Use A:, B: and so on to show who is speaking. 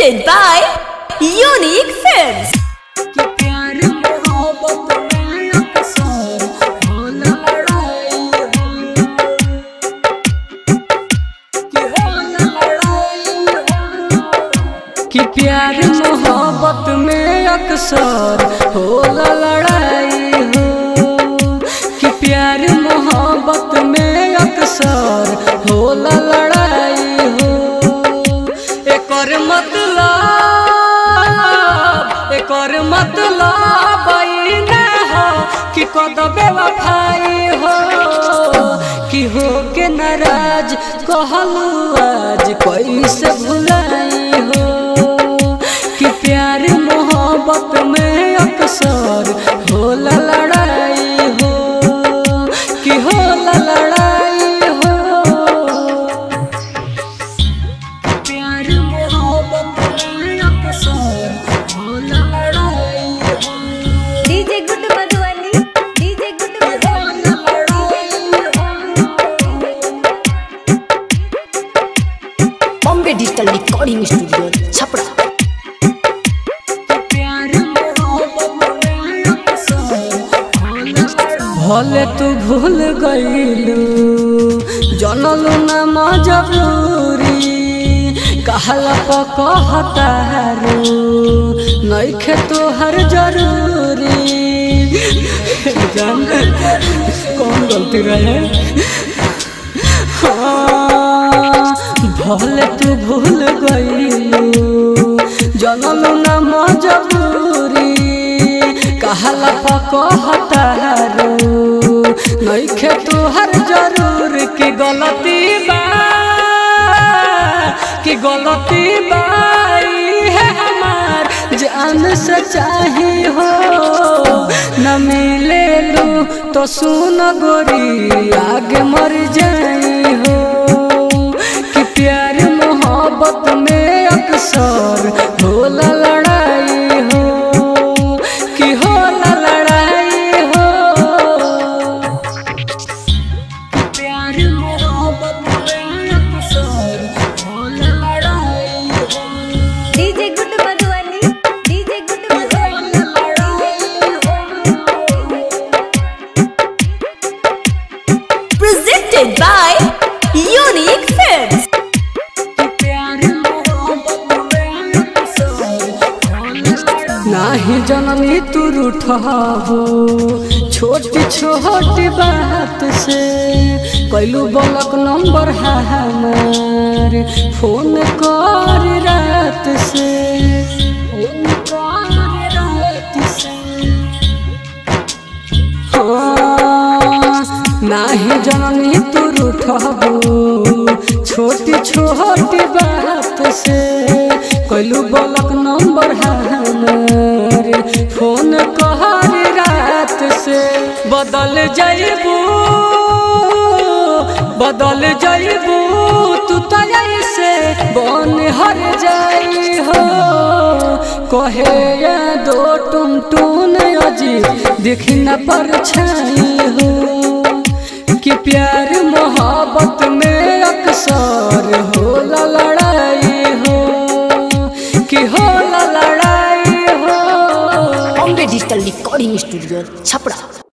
A: presented by Unique Films.
B: कि प्यार मोहब्बत में अक्सर होला लड़ाई हो कि होला लड़ाई हो कि प्यार मोहब्बत में अक्सर होला लड़ाई हो कि प्यार मोहब्बत में अक्सर होला लड़ाई हो एकर मतलब एकर मतलब ई ना हो कि कद बेवफाई हो कि हो के नाराज कहलू आज कैसे भुलाई हो कि प्यार मोहब्बत में अक्सर होला लड़ाई हो कि होला लड़ाई हो प्यार मोहब्बत में अक्सर होला लड़ाई हो
A: DJ Good Madhuvani. DJ Good Madhuvani. Bombay Digital Recording Studio, Chapra.
B: भले तू भूल गईलू जनलू न मजबूरी कहला पकहतारू नइखे तोहर जरूरी जान कौन गलती रहे हाँ, भले तू भूल गईलू जनलू न मजबूरी कहला पकहतारू नइखे तोहर जरूर की गलती बा कि गलती बाई है हमार जान से चाही हो न मिले लू तो सुन गोरी आगे मर जाई हो कि प्यार मोहब्बत में अक्सर होला लड़ाई हो कि होला लड़ाई हो प्यार मोहब्बत में अक्सर होला लड़ाई हो
A: DJ Good Madhuvani. DJ Good Madhuvani.
B: होला लड़ाई हो
A: Presented by Unique Films.
B: नाही जननी तू रूठहो छोटी छोटी बात से कैलू बलक नंबर है हमार फोन कर रात से फोन कर रात से हाँ, नाही जननी तू रूठबो छोटी छोटी बात से कैलू बलक नंबर हमार फोन कहर रात से बदल जाइबू बदल जाइबू तू तय से बन हर जाई हो कहे या दो टुन टुन अजीब देखी न पर छाई हो कि प्यार मोहब्बत में अक्सर होला लड़ाई हो कि होला लड़ाई हो
A: Bombay Digital Recording Studio, Chapra.